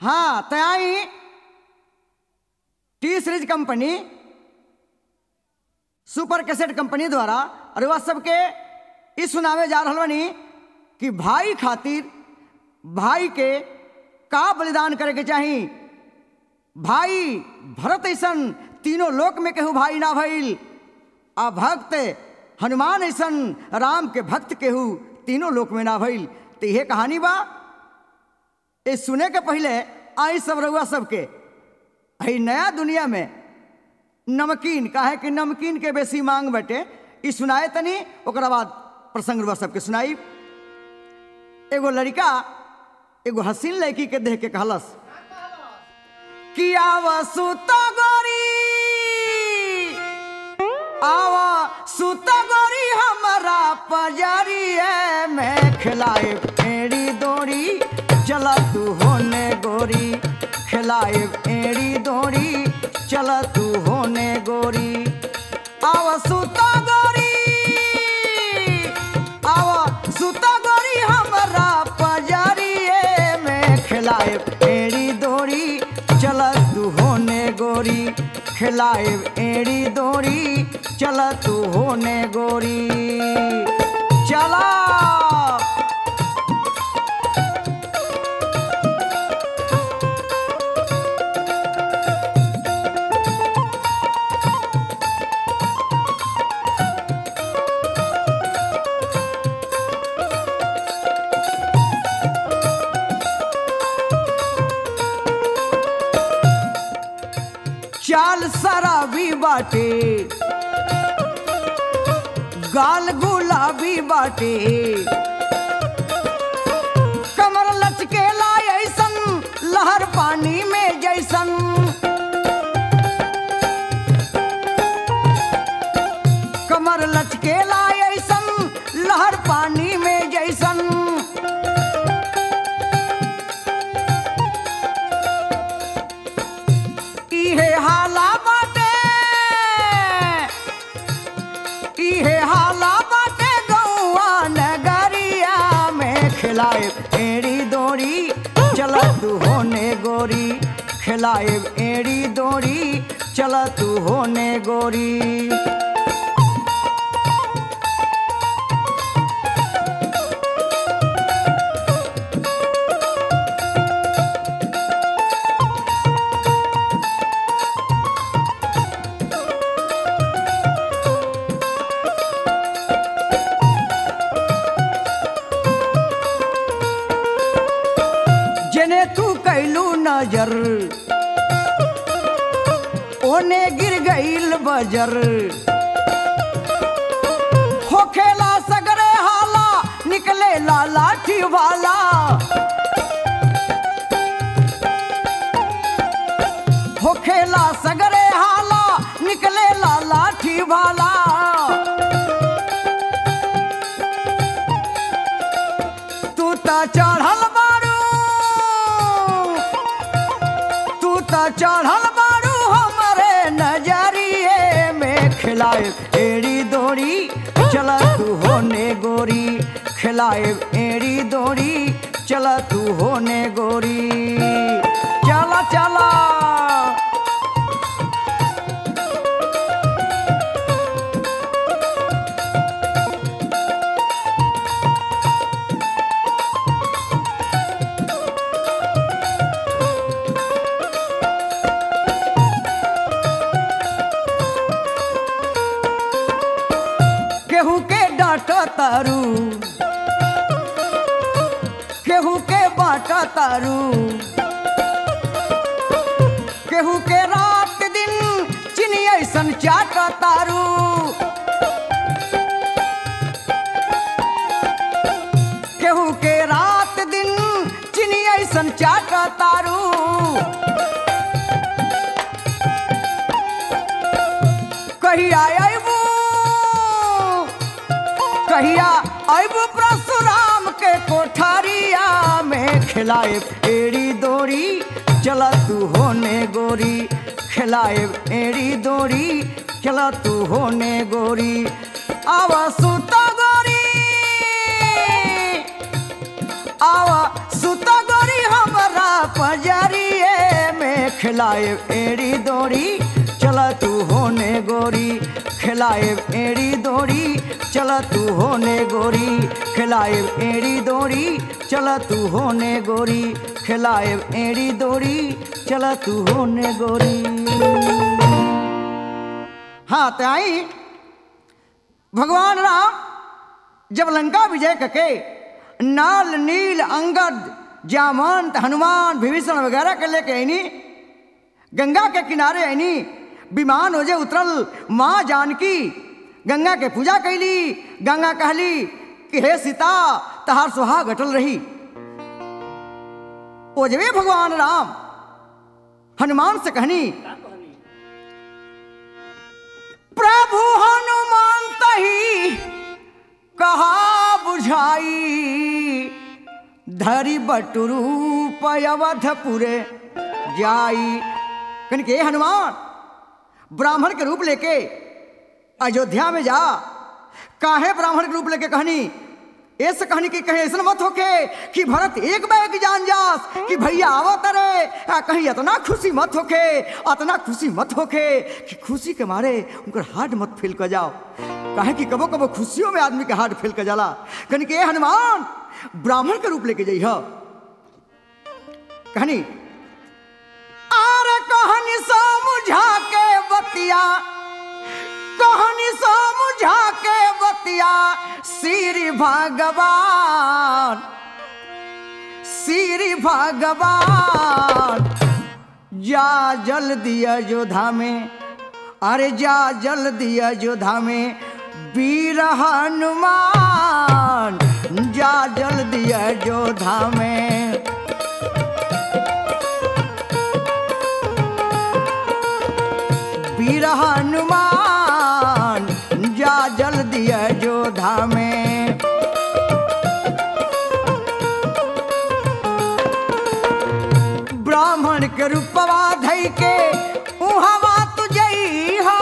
हाँ तो आई T series company super cassette company द्वारा और वह सबके इस सुनावे जा रहल बनी कि भाई खातिर भाई के का बलिदान करे के चाही भाई भरत ऐसन तीनों लोक में केहू भाई ना भइल आ भक्त हनुमान ऐसन राम के भक्त केहू तीनों लोक में ना भइल तो यह कहानी बा ये सुने के पहले आई सब रउआ सबके है नया दुनिया में नमकीन काहे कि नमकीन के बेसी मांग बटे ई सुनाए तनी ओकरा बाद प्रसंग रउआ सबके सुनाई एगो लड़का एगो हसीन लड़की के देख के कहलस कि आवा सुता गोरी आवा सुता गोरी हमारा पजारी में खिलाए एड़ी दोरी चला तू होने गोरी खिलाए एड़ी दोरी चला तू होने गोरी आवा सुता गोरी आवा सुता गोरी हमारा पजारी में खिलाए एड़ी दोरी चल तू होने गोरी खिलाए एड़ी दोरी चल तू होने गोरी चला चाल शराबी बाटे गाल गुलाबी बाटे कमर लचकेला ऐसन लहर पानी में जैसन कमर लचकेला ऐसन लहर पानी में जैसन इहे हाला बाटे इहे हाला बाटे गौआ नगरिया में खिलाए एड़ी दोड़ी चल तू होने गोरी खिलाए एड़ी दोड़ी चल तू होने गोरी जने तू कैलू नजर ओने गिर गईल बजर होखेला सगरे हाला निकले ला लाठी वाला होखेला सगरे हाला निकले ला लाठी वाला तू त चढ़ल बारू तू त चढ़ल बारू हमरे नजरिए में खिलाए एड़ी दोड़ी चल तू होने गोरी खिलाए एड़ी दोड़ी चल तू होने गोरी चला चला केहू के डांट तारू केहू के बाट तारू केहू के रात दिन चिनी ऐसन चाट तारू केहू के रात दिन चिनी ऐसन चाट तारू कहिया अबू कहिया अबू परशुराम के कोठारिया में खिलाए एड़ी दोरी चला तू होने गोरी खिलाए एड़ी दोरी चला तू होने गोरी आवा सुता गोरी आवा सुता गोरी हमरा पजारी खिलाए एड़ी दौड़ी चला तू होने गोरी खिलाए एड़ी दौड़ी चला तू होने गोरी खिलाए एड़ी दौड़ी चला तू होने गोरी खिलाए एड़ी दौड़ी चला तू होने गोरी हाँ तो आई भगवान राम जब लंका विजय करके नाल नील अंगद जामंत हनुमान विभीषण वगैरह के लेके आईनी गंगा के किनारे आईनी विमान हो जे उतरल माँ जानकी गंगा के पूजा कैली गंगा कहली कि हे सीता तहार सुहाग अटल रही ओजवे भगवान राम हनुमान से कहनी प्रभु हनुमान तही कहा बुझाई धरी बटुरू पयवधपुरे जाई कन के हनुमान ब्राह्मण के रूप लेके अयोध्या में जा काहे ब्राह्मण के रूप लेके कहनी ऐसे कहनी कि कहीं ऐसा मत होके कि भरत एक बैग जान जास कि भैया आवत रे आ, कहीं इतना खुशी मत होके इतना खुशी मत होके कि खुशी के मारे उनकर हार्ट मत फील कर जाओ काहे कि कबो कबो खुशियों में आदमी के हार्ट फील कर जाला कहनी कि ए हनुमान ब्राह्मण के रूप लेके जइह कहनी आर कहनी समझा के बतिया कहनी समझा के बतिया श्री भगवान श्री भगवान जा जल्दी अयोध्या में अरे जा जल्दी अयोध्या में वीर हनुमान जा जल्दी अयोध्या में वीर हनुमान जा जल्दी अयोध्या में ब्राह्मण के रूपवा धई के उहवा तुझैहा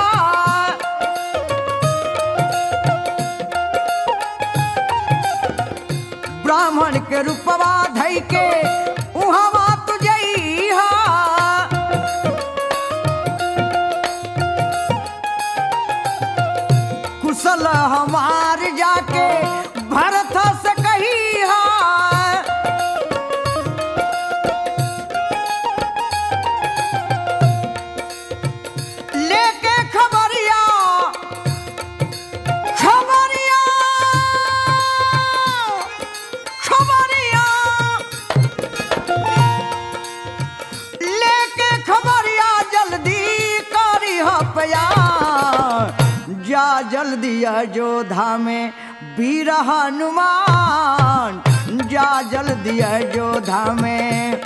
ब्राह्मण के रूपवा धई के उहवा तुझैहा कुशल हमार जाके भरत से कही लेके खबरिया खबरिया खबरिया लेके खबरिया जल्दी करी हपया जा जल्दी अयोध्या में वीर हनुमान जा जल्दी अयोध्या में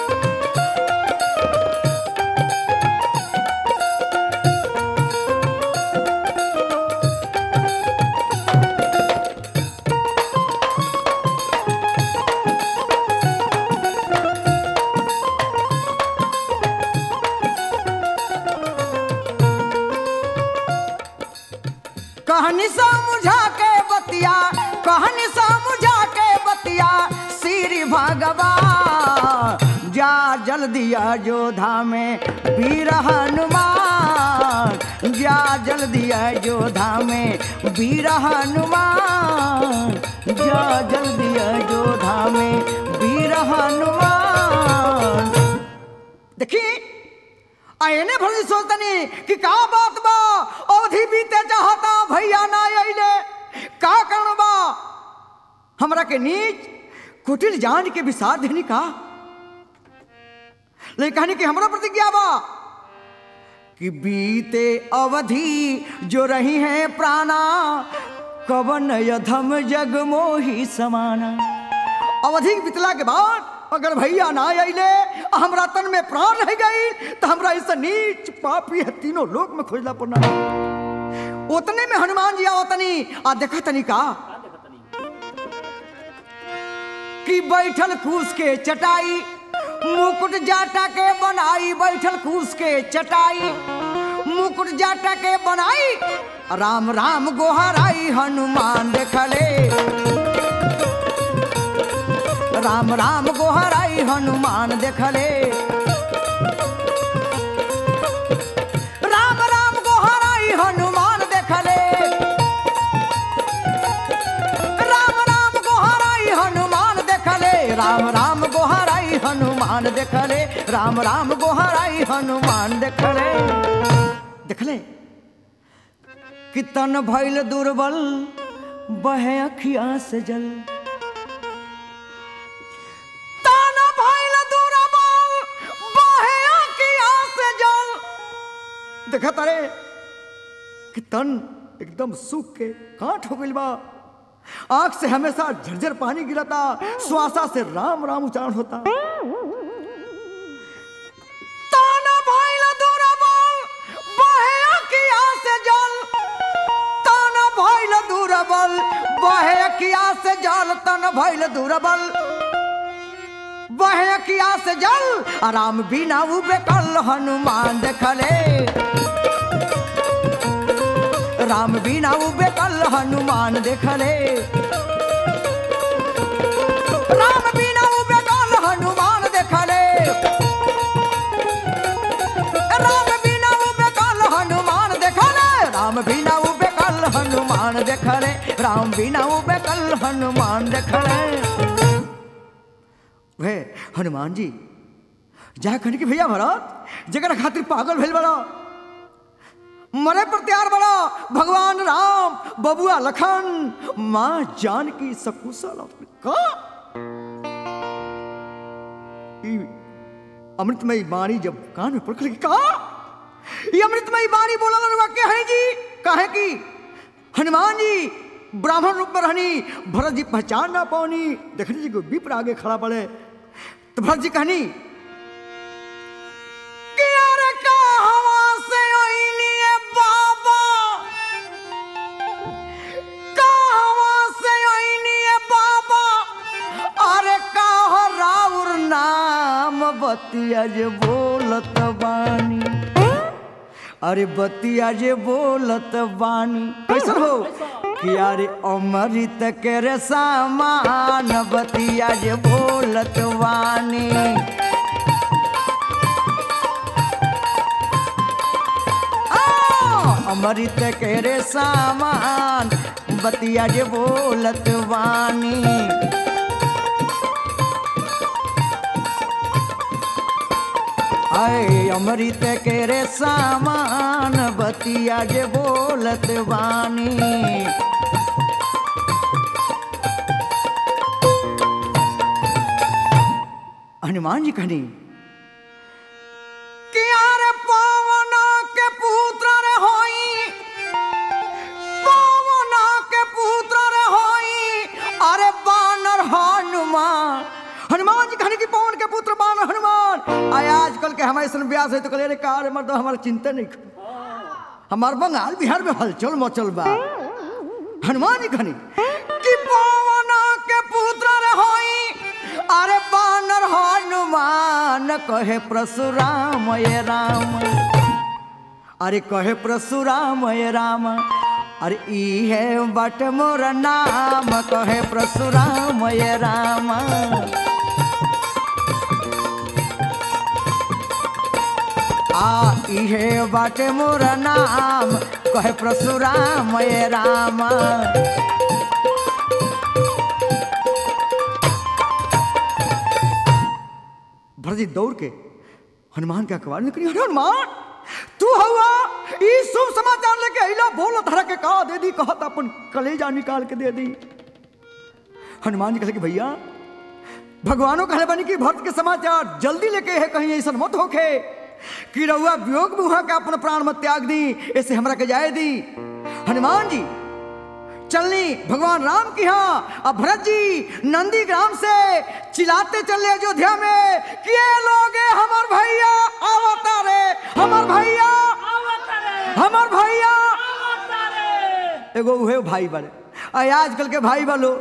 कहनी समझा के बतिया कहनी समझा के बतिया श्री भगवान जा जल्दी अयोध्या में वीर हनुमान जा जल्दी अयोध्या में वीर हनुमान जा जल्दी अयोध्या में वीर हनुमान देखी आयने भर सोचतनी कि का बात बा अवधि बीते चाहता भैया ना अइले का कारण बा हमरा के नीच कुटिल जान के विसार देनी का लेकिन कहनी कि हमरा प्रतिज्ञा बा कि बीते अवधि जो रही है प्राणा कवन यधम जग मोही समाना अवधि बीतला के बाद अगर भैया ना अइले हमरा तन में प्राण रह गई तो हमरा इस नीच पापी है तीनों लोक में खोजला पड़ना उतने में हनुमान जी आवतनी आ देखा तनी का कि बैठल कूस के चटाई मुकुट जाटा के बनाई बैठल कूस के चटाई मुकुट जाटा के बनाई राम राम गोहराई हनुमान देखले राम राम गोहराई हनुमान देखले राम राम गोहराई हनुमान देखले राम राम गोहराई हनुमान देखले देखले कितन भइल दुर्बल बहे अखिया से जल तन भइल दुर्बल बहे अखिया से जल देखा तारे कि तन एकदम सूख के काट हो गइल बा आंख से हमेशा झरझर पानी गिरता श्वासा से राम राम उच्चारण होता ताना भइल दुर्बल, बहे अखिया से जल। ताना भइल दुर्बल, बहे अखिया से जल तन भइल दुर्बल बहे अखिया से जल आराम बिना उबे कल हनुमान देखले राम बिना उबे कल हनुमान देखले राम बिना उबे कल हनुमान देखले राम बिना उबे कल हनुमान देखले राम बिना उबे कल हनुमान देखले राम बिना उबे कल हनुमान देखले वे हनुमान जी जा कहने की भैया भरत जगह खातिर पागल भेल बड़ा मरे पर तैयार बड़ा भगवान राम बबुआ लखन माँ जानकी सकुशल का ई अमृतमयी वाणी जब कान में पड़क लगी कहा ये अमृतमयी वाणी बोला लगा के है जी कहे की हनुमान जी ब्राह्मण रूप में रहनी भरत जी पहचान ना पानी देखने जी को विप्र आगे खड़ा पड़े तो भरत जी कहनी कि अरे कहवा से ओइनिए बाबा कहवा से ओइनिए बाबा अरे कह राउर नाम बतिया जे बोलत बानी अरे बतिया जे बोलत बानी कैसन हो कि अरे अमृत के रे सामान बतिया जे बोलत बानी आ, अमृत के रे सामान बतिया जे बोलत वानी आए अमृत के रे सामान बतिया जे बोलत वानी हनुमान जी कहनी कि अरे पवन के पुत्र रे होई पवन के पुत्र रे होई अरे बानर हनुमान हनुमान जी कहने की पवन के पुत्र बानर हनुमान आय आजकल के हमारे सन ब्यास है तो कहले रे कार मर्द हमारा चिंता नहीं कर हमार बंगाल बिहार में हलचल मचल बा हनुमान जी कहनी कि पवन के पुत्र रे होई अरे बानर हनुमान कहे परशुराम ये राम अरे कहे परशुराम ये राम अरे ई है बट मोर नाम कहे परशुराम ये राम आ इहे बाटे मोर नाम कहे परशुराम ये राम भरजी दौड़ के हनुमान के अखबार निकली अरे हनुमान तू हुआ ई शुभ समाचार लेके अइला बोल धरा के कहा दे दी कहत अपन कलेजा निकाल के दे दी हनुमान जी कहले कि भैया भगवानों कहले बनी कि भक्त के समाचार जल्दी लेके है कहीं ऐसा मत होखे कि रउआ वियोग में के अपन प्राण मत त्याग दी ऐसे हमरा के जाए दी हनुमान जी चलनी भगवान राम की हाँ अब भरत जी नंदी ग्राम से चिल्लाते चले अयोध्या में कि ये लोग हैं, हमार भैया आवता रे हमार भैया हमार भैया एगो उहे भाई बड़े आ आजकल के भाई बालो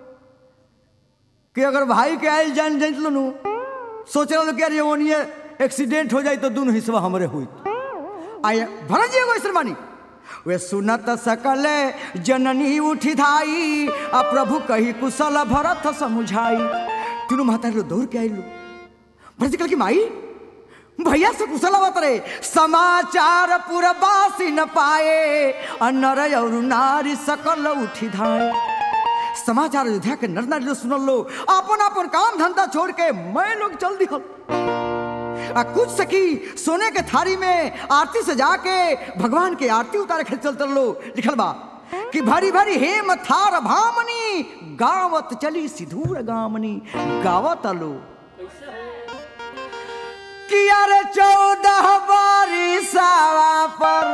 कि अगर भाई के आयल जान जान लो नु सोच रहा कि अरे ओनिए एक्सीडेंट हो जाए तो दोनों हिस्सा हमरे हुई आय भरत जी एगो ऐसन मानी वे सुनत सकल जननी उठी धाई आ प्रभु कही कुशल भरत समुझाई तीनों महतारी लोग दौड़ के आइलू भरत जी कहल कि माई भैया से कुशल आवत रे समाचार पुरबासी न पाए आ नर और नारी सकल उठी धाए समाचार अयोध्या के नर नारी लोग सुनल लो अपन अपन काम धंधा छोड़ के मैं लोग चल दिहल आ कुछ सखी सोने के थारी में आरती से जाके भगवान के आरती उतारे के चल लो लिखल बा कि भरी भरी हेम थार भामनी गावत चली सिधूर गामनी गावत लो कि अरे चौदह बारिशावा पर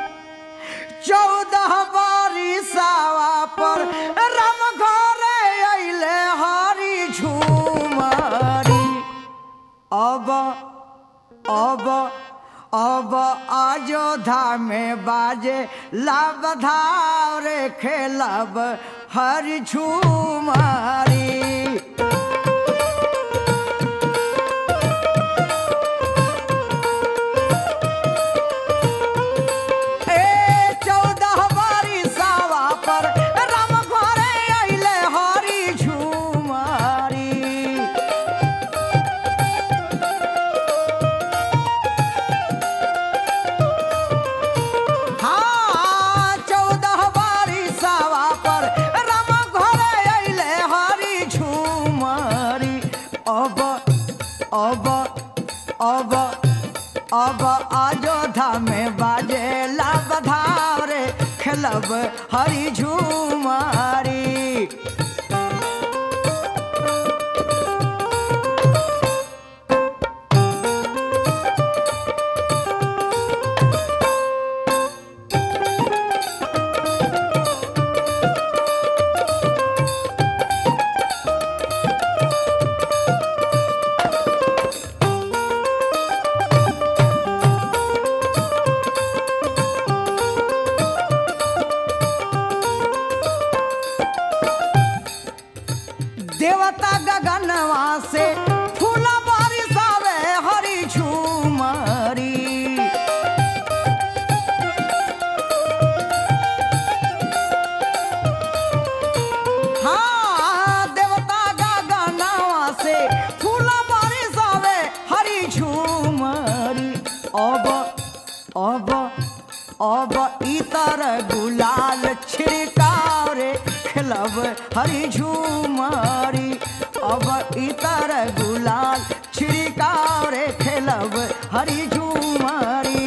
चौदह बारिशावा पर राम घरे अइले हरी झूमरी अब अब अब अयोध्या में बाजे लब रे खेलब हरी झूमरी ए चौदह बारिशावा पर राम घरे अइले हरी झूमरी हाँ चौदह बारिशावा पर राम घरे अइले हरी झूमरी अब अब अब अब अयोध्या में बाजे बधाव रे खेलब हरी झूमारी देवता गगनवा से फूल बारिशावे हरी झूमरी हाँ देवता गगनवा से फूल बारिशावे हरी झूमरी अब अब अब इतर गुलाल छिड़काव रे खेलब हरी झूमरी अब इतर गुलाल छिड़काव रे खेलब हरी झूमरी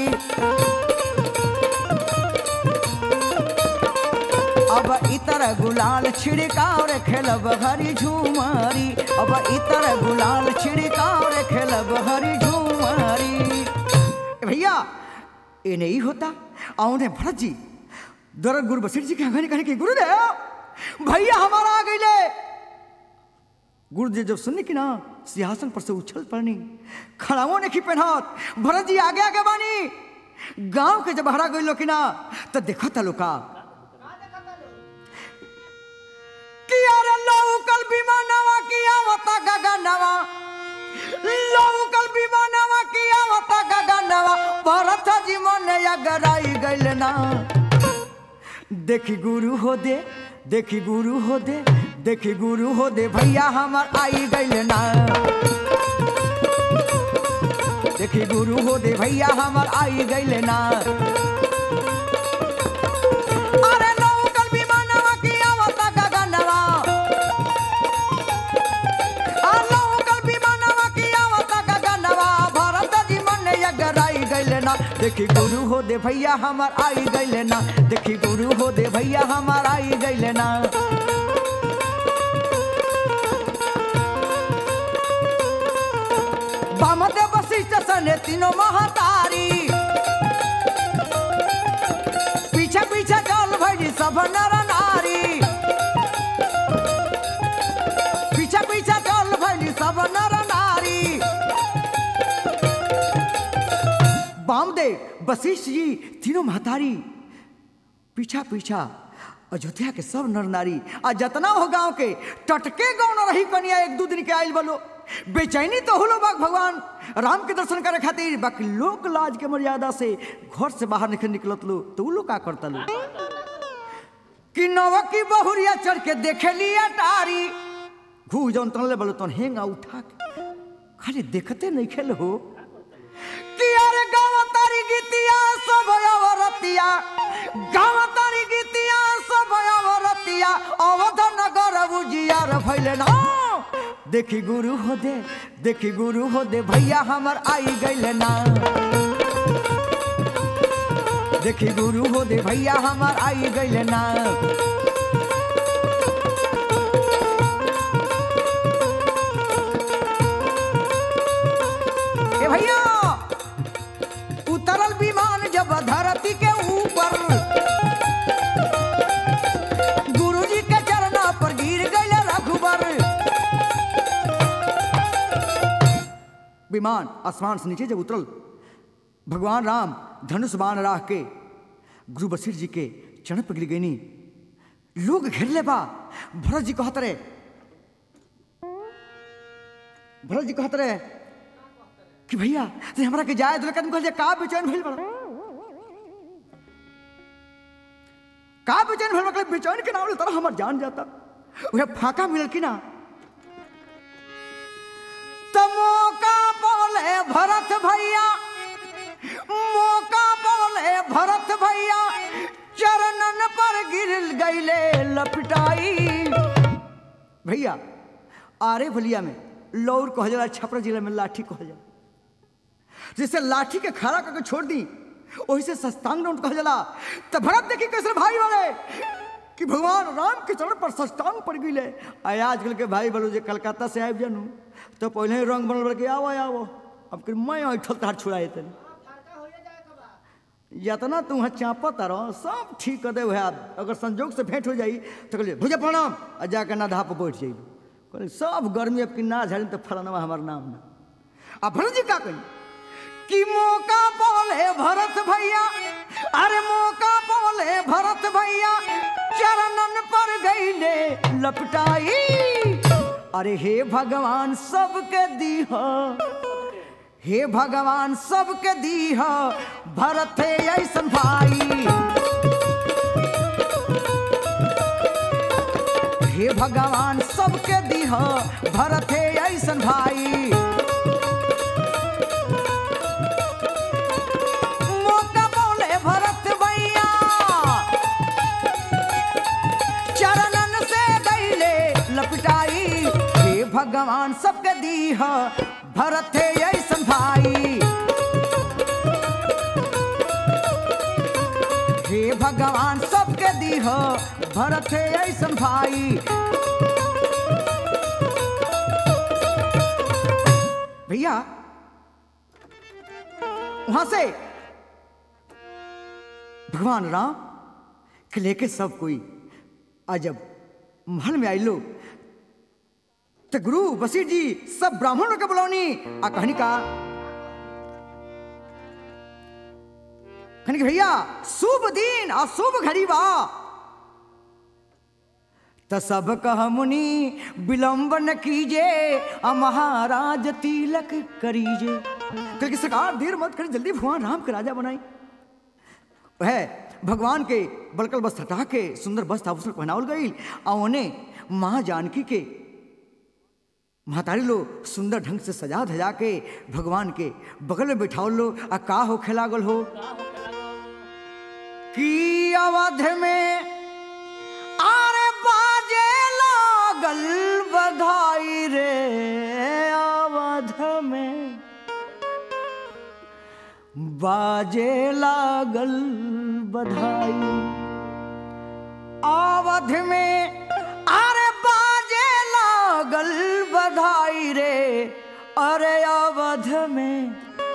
अब इतर गुलाल छिड़काव रे खेलब हरी झूमरी अब इतर गुलाल छिड़काव रे खेलब हरी झूमरी ए भैया ये नहीं होता और ने भरत जी दरद गुरु बसीर जी के आंगन कहने की गुरुदेव भैया हमारा आ गईले गुरुदेव जब सुनने की ना सिंहासन पर से उछल पड़नी खड़ावो ने की पहनात भरत जी आगे आगे बानी गांव के जब हरा गई कि ना तो देखा था लोका कि अरे लौकल विमानवा किया वता गगनवा लौकल विमानवा किया वता गगनवा भरत जी मन अगराई गइल ना देखी गुरु हो दे देखी गुरु हो दे देखी गुरु हो दे भैया हमर आई गइल ना देखी गुरु हो दे भैया हमर आई गइल ना अरे लौकल विमानवा किया वता गगनवा लौकल विमानवा किया वता गगनवा भरत जी मन अगराई गइल ना देखी गुरु हो दे भैया हमर आई गइल ना देखी गुरु हो दे भैया हमर आई गइल ना बामदेव वशिष्ठ सने तीनों महतारी पीछे पीछे चल भैली सब नर नारी पीछे पीछे चल भैली सब नर नारी बामदेव वशिष्ठ जी तीनों महतारी पीछा पीछा अयोध्या के सब नर नारी आ जतना हो गांव के टटके गाँव न रही कनिया एक दू दिन के आयल बोलो बेचैनी तो होलो बाग भगवान राम के दर्शन करे खातिर बाकी लोक लाज के मर्यादा से घर से बाहर निकल निकलत लो तो उ लोग का करता लो कि नव की बहुरिया चढ़ के देखे लिया टारी घू जौन तनले बोलो तन हेंगा उठा के खाली देखते नहीं खेल हो कि अरे गाँव तारी गीतिया सब अवरतिया गाँव तारी गीतिया सब अवरतिया अवध नगर गइले ना देखी गुरु हो दे देखी गुरु हो दे भैया हमर आई गइले ना देखी गुरु हो दे भैया हमर आई गइले ना ए भैया उतरल विमान जब धरती के ऊपर गुरुजी के चरणा पर गिर गए रघुबर विमान आसमान से नीचे जब उतरल भगवान राम धनुष बाण राह के गुरु बसीर जी के चरण पर गिर गईनी लोग घेर ले बा भरत जी कहत रहे भरत जी कहत रहे कि भैया ते हमरा के जाए दुलका तुम कहल का बेचैन भइल बड़ा का बेचैन भइल बड़ा बेचैन के नाम ले तरह हमर जान जाता उहे फाका मिलल कि ना त मौका बोले भरत भैया मौका बोले भरत भैया चरणन पर गिर गईले लपटाई भैया आरे भलिया में लौर कह जाला छपरा जिला में लाठी कह जाला जैसे लाठी के खड़ा करके छोड़ दी वही से सस्तांग राउंड कहा जाला तो भरत देखी कैसे भाई वाले कि भगवान राम के चरण पर सस्तांग पड़ गई आय आजकल के भाई बोलो जे कलकत्ता से आबि जानू तो पहले ही रंग बनल बड़ के आओ आओ अब कि मैं ऐठल तार छुड़ाए तनी जितना तू वहाँ चापत रहो सब ठीक कर दे वह अगर संजोग से भेंट हो जाई तो कहलिए भुजे प्रणाम आ जाकर ना धाप बैठ जाइए कहलिए सब गर्मी अब कि ना झाड़ी तो फलाना हमार नाम ना आ भरत जी का कही कि मौका बोले भरत भैया अरे मौका बोले भरत भैया चरणन पर गईले लपटाई अरे हे भगवान सबके दीह हे भगवान सबके दीह भरत ऐसन भाई हे भगवान सबके दीह भरत ऐसन भाई मौका बोले भरत भैया चरणन से गईले लपटाई हे भगवान सबके दीह भरत ऐसन भाई हे भगवान सबके दीह भरत ऐसन भाई भैया वहां से भगवान राम के लेके सब कोई आ जब महल में आइलो तो गुरु वसीठ जी सब ब्राह्मणों के बुलौनी आ कहनी का कहनी कि भैया शुभ दिन आ शुभ घड़ी बा त सब कह मुनि विलंब न कीजे आ महाराज तिलक करीजे क्योंकि सरकार देर मत करी जल्दी भगवान राम के राजा बनाई वह भगवान के बलकल वस्त्र हटा के सुंदर वस्त्र आभूषण पहनावल गई आ उन्हें माँ जानकी के महतारी लो सुंदर ढंग से सजा धजा के भगवान के बगल में बैठावल लो आ का हो खेलागल हो कि अवध में आरे बाजे लागल बधाई रे अवध में बाजे लागल बधाई अवध में अरे बाजे लागल बधाई रे अरे अवध में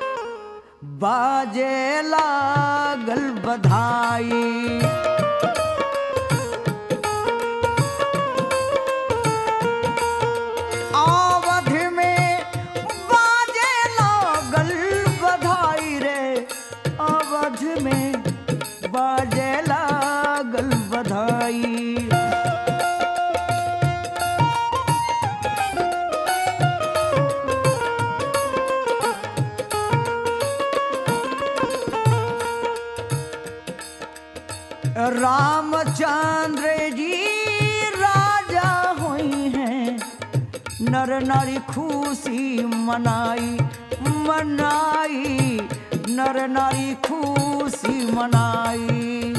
बाजे लागल बधाई अवध में बाजे लागल बधाई रे अवध में बाजे लागल बधाई रामचंद्र जी राजा हुई हैं नर नारी खुशी मनाई मनाई नर नारी खुशी मनाई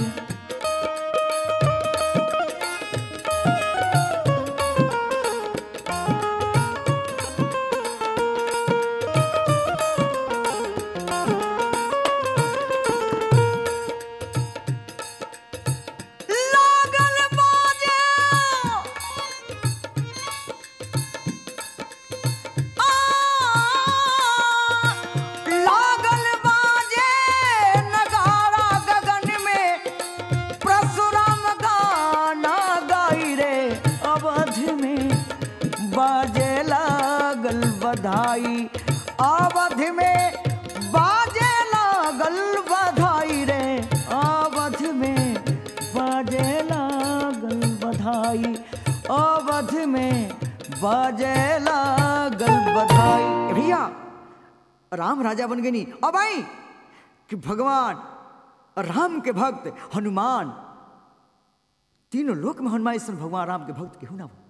बाजे लागल बधाई ए भैया राम राजा बन गई अब आई कि भगवान राम के भक्त हनुमान तीनों लोक में हनुमान ईश्वर भगवान राम के भक्त केहू ना हो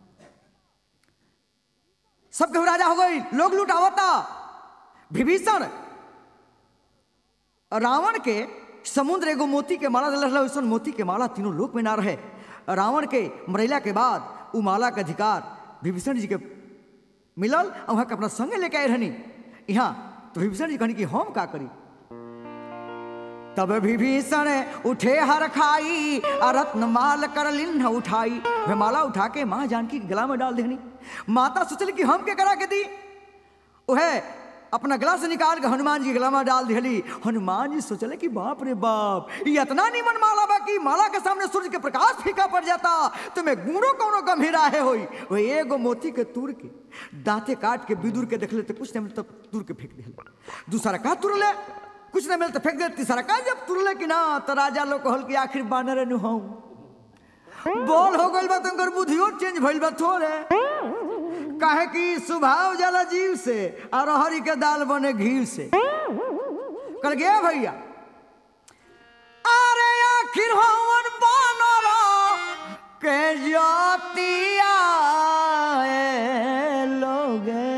सब केहू राजा हो गई लोग लुटावता विभीषण रावण के समुद्र एगो मोती के माला दिल रहला वैसन मोती के माला तीनों लोक में ना रहे रावण के मरैला के बाद उ माला के अधिकार विभीषण जी के मिलल और वहाँ के अपना संगे लेके आए रहनी यहाँ तो विभीषण जी कहनी कि हम का करी तब विभीषण उठे हर खाई आ रत्न माल कर लिन्ह उठाई वे माला उठा के माँ जानकी के गला में डाल देनी माता सोचली कि हम के करा के दी उहे अपना गला से निकाल के हनुमान जी के गला में डाल दिहली हनुमान जी सोचले कि बाप रे बाप ये इतना निमन माला बा कि माला के सामने सूर्य के प्रकाश फीका पड़ जाता तुम्हें गुणों कौनो गंभीरा है होई वो एगो मोती के तूर के दांते काट के बिदुर के देख ले तो कुछ नहीं मिलता तूर के फेंक दिहले दूसरा का तुर ले कुछ नहीं मिलता फेंक दे तीसरा का जब तुरले कि ना तो राजा लोग कहल कि आखिर बानर नु हूं बोल हो गइल बा तुमकर बुद्धियो चेंज भइल बा थोड़े काहे कि स्वभाव जाला जीव से और हरी के दाल बने घी से कल गया भैया अरे आखिर हवन बानर के जातिया लोगे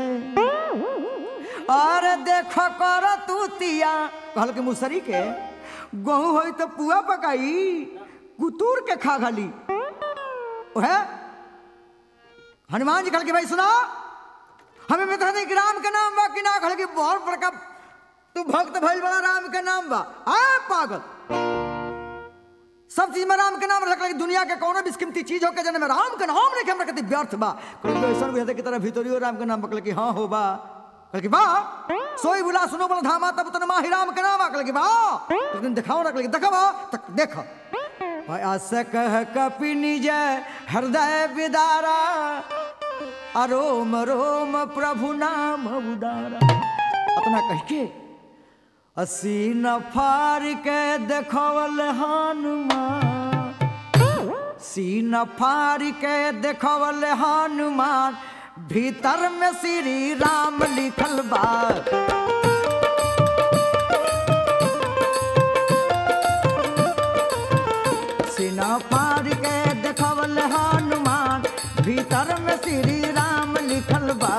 अरे देख कर तू तिया कहल के मुसरी के गहूं होई तो पुआ पकाई कुतूर के खा घली ओहे हनुमान जी कहल के भाई सुना हमें बता दे कि राम के नाम बा कि ना कहल के बहुत बड़का तू भक्त भइल बड़ा राम के नाम बा आ पागल सब चीज में राम के नाम रख लगे दुनिया के कोनो बिस्किमती चीज होके जने में राम के नाम नहीं हमरा कहते व्यर्थ बा कहल के ऐसा बुझाते की तरह भीतरियो राम के नाम बकल कि हां हो बा कहल कि बा सोई बुला सुनो बोल धामा तब तन माही राम के नाम कहल कि बा लेकिन दिखाओ ना कहल कि देखा बा तक देख भाई आस कह कपि निज हृदय विदारा अरोम रोम प्रभु नाम उदारा अपना कह के असीन फार के देखवल हनुमान सीन फार के देखवल हनुमान भीतर में श्री राम लिखल बा सीना फार के देखवल हनुमान भीतर में श्री राम लिखल बा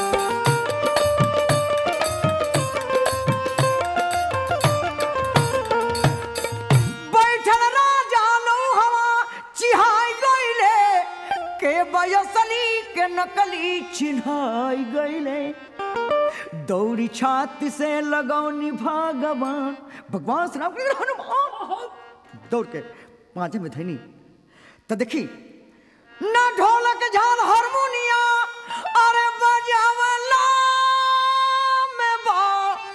बैठल राजा लो हवा चिहाई गईले के बयसली के नकली चिन्हाई गईले दौड़ी छाती से लगौनी भगवान भगवान श्री राम के हनुमान दौड़ के पांचे में धनी तो देखी ना ढोलक झाल हारमोनिया अरे बजावला में बा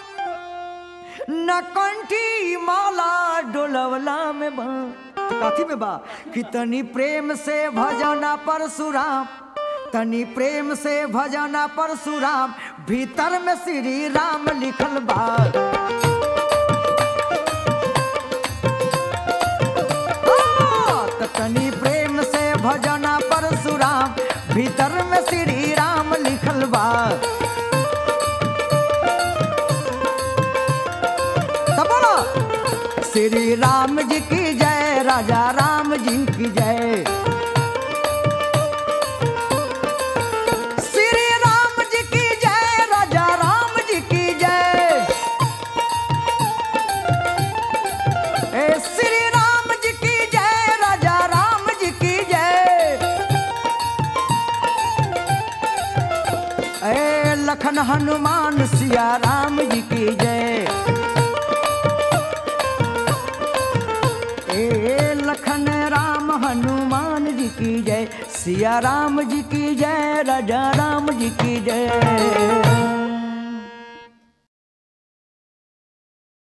न कंठी माला डोलवला में बा तो काथी में बा कि तनी प्रेम से भजना परशुराम तनी प्रेम से भजना परशुराम भीतर में श्री राम लिखल बा हाँ, त तनी प्रेम से भजना परशुराम भीतर में श्री राम लिखल बा तब बोलो श्री राम जी की जय राजा राम जी की जय श्री राम जी की जय राजा राम जी की जय ए श्री राम जी की जय राजा राम जी की जय ए लखन हनुमान सिया राम जी की जय ए लखन राम हनुमान जी की जय सिया राम जी की जय राजा राम जी की जय